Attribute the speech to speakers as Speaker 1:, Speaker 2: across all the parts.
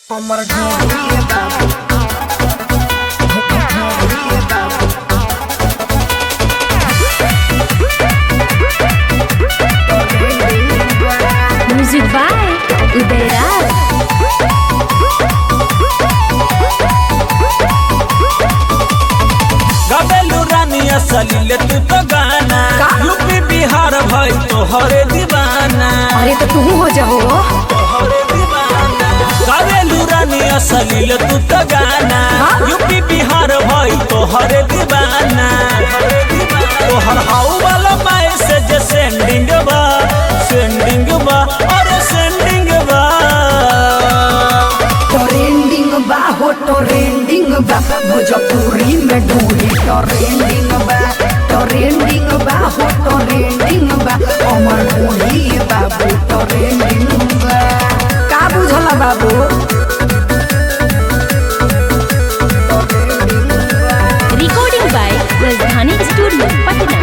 Speaker 1: हमर ढोलिए बाबू ढोलिए बाबू
Speaker 2: Music by Udairaj.
Speaker 3: गबेलू रानी असलीले तू तो गाना
Speaker 1: का?
Speaker 3: यूपी बिहार भाई तो हरे दीवाना
Speaker 1: अरे तो तू हो जाओ
Speaker 3: हरे दीवाना गबेलू रानी असलीले तू तो गाना
Speaker 1: हाँ?
Speaker 3: यूपी बिहार भाई तो हरे दीवाना तो हर हाउ वाला मैसेज सेंडिंग बा सेंडिंग बा और सेंडिंग बा
Speaker 1: ट्रेंडिंग बा हो ट्रेंडिंग बा भोजपुरी में ढूंढी ट्रेंडिंग बा ट्रेंडिंग बा हो ट्रेंडिंग बा हमर ढूंढी बाबू ट्रेंडिंग बा का बुझल बाबू
Speaker 2: Recording by Rajdhani Studio, Patna.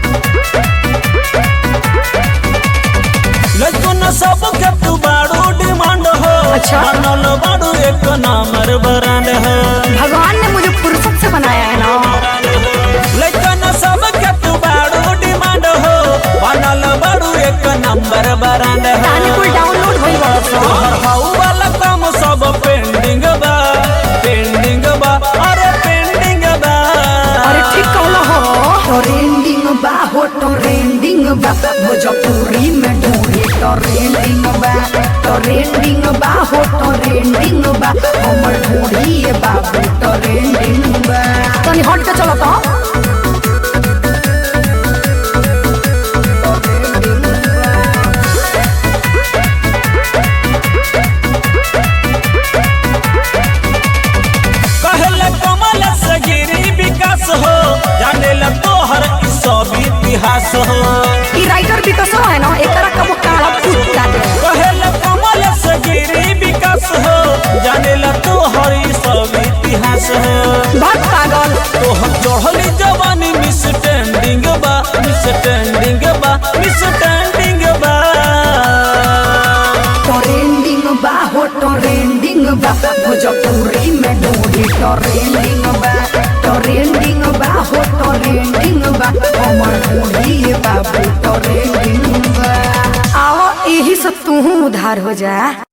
Speaker 3: लइकन सब के तू बाड़ू डिमांड हो
Speaker 1: अच्छा।
Speaker 3: बनल बाड़ू एक नंबर ब्रांड हो
Speaker 1: भगवान ने मुझे फुर्सत से बनाया है ना
Speaker 3: लइकन सब के तू बाड़ू डिमांड हो बनल बाड़ू एक नंबर ब्रांड हो
Speaker 1: ताने कुल डाउनलोड होई बड़ा सा
Speaker 3: तोहर हाउ वाला काम सब पेंडिंग बा पेंडिंग बा अरे पेंडिंग बा
Speaker 1: अरे ठीक कहलो हो ट्रेंडिंग बा हो ट्रेंडिंग बा भोजपुरी में ढूंढी ट्रेंडिंग बा ट्रेंडिंग बा हो ट्रेंडिंग बा हमर ढूंढी बाबू ट्रेंडिंग बा तनी हट के चलो तो
Speaker 3: कहले कमल से गिरी विकास हो जाने ला तोहर ई सब इतिहास हो
Speaker 1: ई राइटर भी तो सो है ना एकरा कबो काला फूट काटे
Speaker 3: कहले कमल से गिरी विकास हो जाने ला तोहर ई सब इतिहास हो
Speaker 1: भट पागल
Speaker 3: तोहर चढ़ली जवानी मिस टेंडिंग बा मिस टेंडिंग बा मिस टेंडिंग बा
Speaker 1: ट्रेंडिंग बा हो ट्रेंडिंग बा भोजपुरी में ढूंढी ट्रेंडिंग बा ट्रेंडिंग बा हो ट्रेंडिंग बा हमर ढूंढी बाबू ट्रेंडिंग बा आओ यही से तू उधार हो जा